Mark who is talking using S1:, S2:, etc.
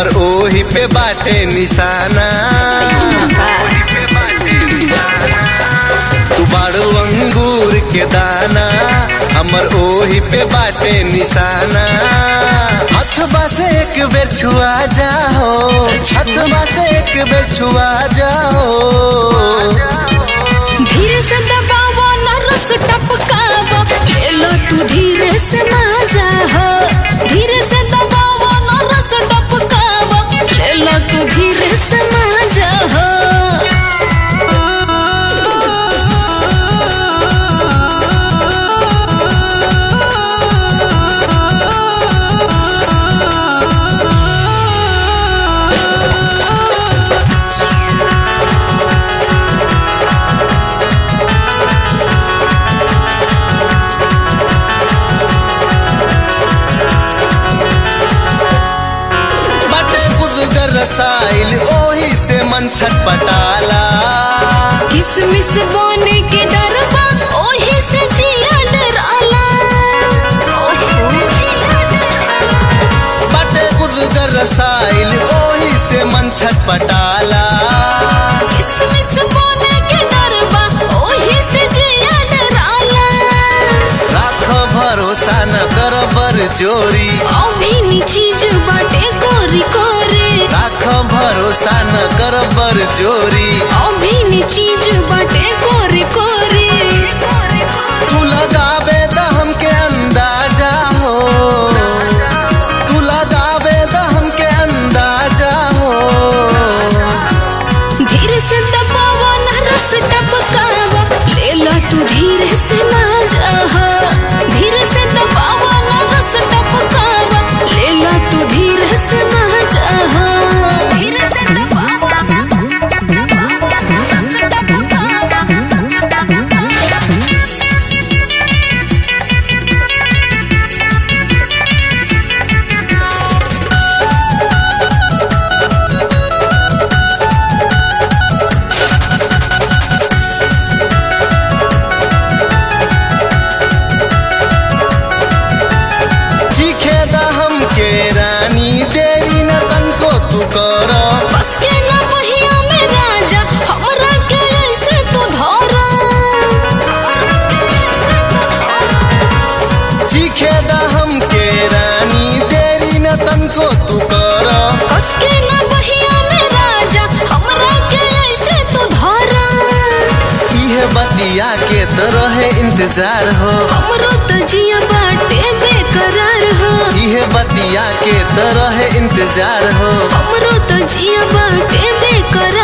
S1: हमर ओही पे बाटे निशाना तू बाड़ू अंगूर के दाना हमर ओही पे बाटे निशाना हथबा से एक बेर छुआ जाओ हथबा से एक बेर छुआ जाओ
S2: धीरे से दबावा न रस टपकावा ले लो तू धीरे से मजा हो धीरे से दबावा न रस टपकावा ले लो तू धीरे से मजा हो
S1: बटे गुदगर रसाइल ओही से मन छटपटाला
S2: किसमिस बोने के डरबा ओही से जिया डराला
S1: बटे गुदगर रसाइल ओही से मन छटपटाला
S2: किसमिस बोने के डरबा ओही से जिया डराला
S1: राख भरोसा न कर बर जोरी
S2: अभिनी चीज बाटे कोरी कोरे
S1: राख भरोसा न कर बर जोरी
S2: अभिनी चीज बाटे कोरी कोरे
S1: तू लगावे द हमके अंदाजा हो तू लगावे द हमके अंदाजा हो
S2: धीरे से दबावा न रस टपकावा ले लो तू धीरे से मजा हो धीरे से दबावा न रस टपकावा ले लो तू धीरे से मजा हो धीरे से दबावा
S1: चीखे द हमके रानी देरी न तनको तू कर
S2: बस के ना पहिया में राजा हमरा के ऐसे तू धरा
S1: चीखे द हमके रानी देरी न तनको तू कर
S2: कस के ना पहिया में राजा हमरा के ऐसे तू धरा
S1: इहे बतिया के तरह इंतजार हो
S2: हमरो त जिया बाटे बेकरार हो
S1: इहे बतिया के तरह इंतजार हो
S2: हमरो त जिया बाटे बेकरार